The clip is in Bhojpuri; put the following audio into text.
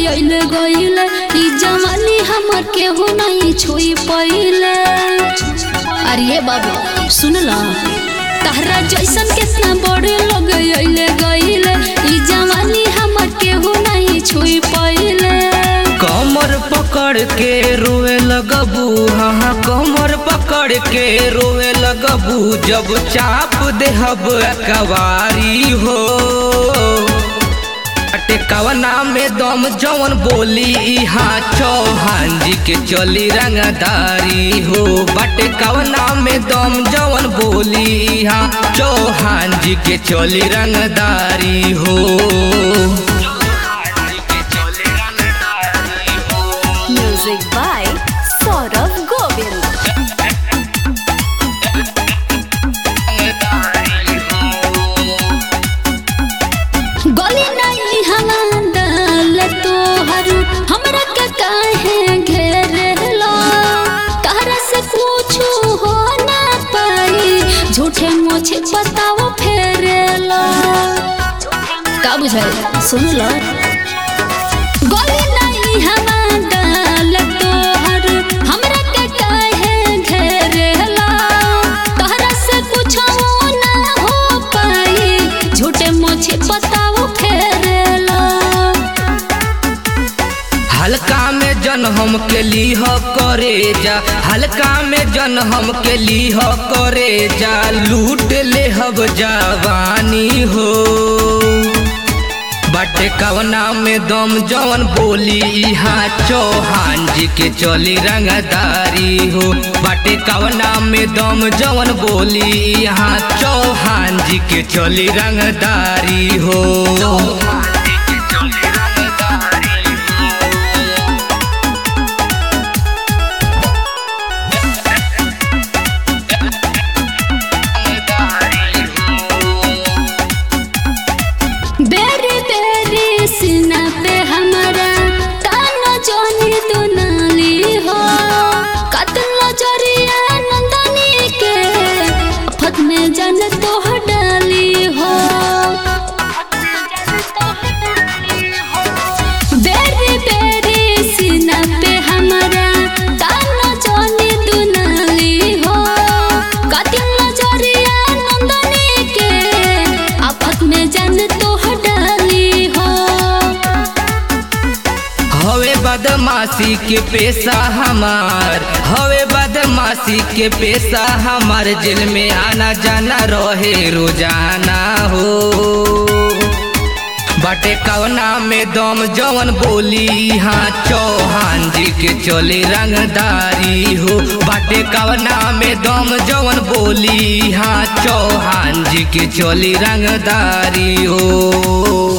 अइले गइले ई जवानी हमर केहू नहीं छुई पइले अरे बाबू सुन ला तहरा जैसन कितना बड़े लोग अइले गइले ई जवानी हमर केहू नहीं छुई पइले कमर पकड़ के रोए लगबू हाँ हाँ कमर पकड़ के रोए लगबू जब चाप देहब कवारी हो अटे कवना में दम जवन बोली इहाँ चौहान जी के चली रंगदारी हो बटे कवना में दम जवन बोली इहाँ चौहान जी के चली रंगदारी हो Music by Saurabh Govind. गली नहीं हवा डाल तोहर हमरा के काहे घेरलो तहरा से कुछ हो ना पाई झूठे मोछे बताओ फेरेलो का बुझाई सुन लो गली नहीं हवा डाल तोहर हमरा के काहे घेरलो तहरा से कुछ ना हो पाई झूठे मोछे बताओ फेरेलो हल्का में जन हम के लीह करे जा हल्का में जन हम के लीह करे जा लूट ले हब जवानी हो बटे कवना में दम जवन बोली इहाँ चौहान जी के चली रंगदारी हो बटे कवना में दम जवन बोली इहाँ चौहान जी के चली रंगदारी हो बेरी बेरी सीना पे हमारा तानो जोनी दुनाली हो कतल जरिया नंदनी के फत में जन तो डाली हो बेरी बेरी सीना पे हमारा तानो जोनी दुनाली हो कतल जरिया नंदनी के आफत में जन तो डाली हो हवे बदमाशी के पेशा हमार हवे बदमाशी के पेशा हमार जेल में आना जाना रहे रोजाना हो बटे कवना में दम जवन बोली हाँ चौहान जी के चले रंगदारी हो बटे कवना में दम जवन बोली हाँ चौहान जी के चली रंगदारी हो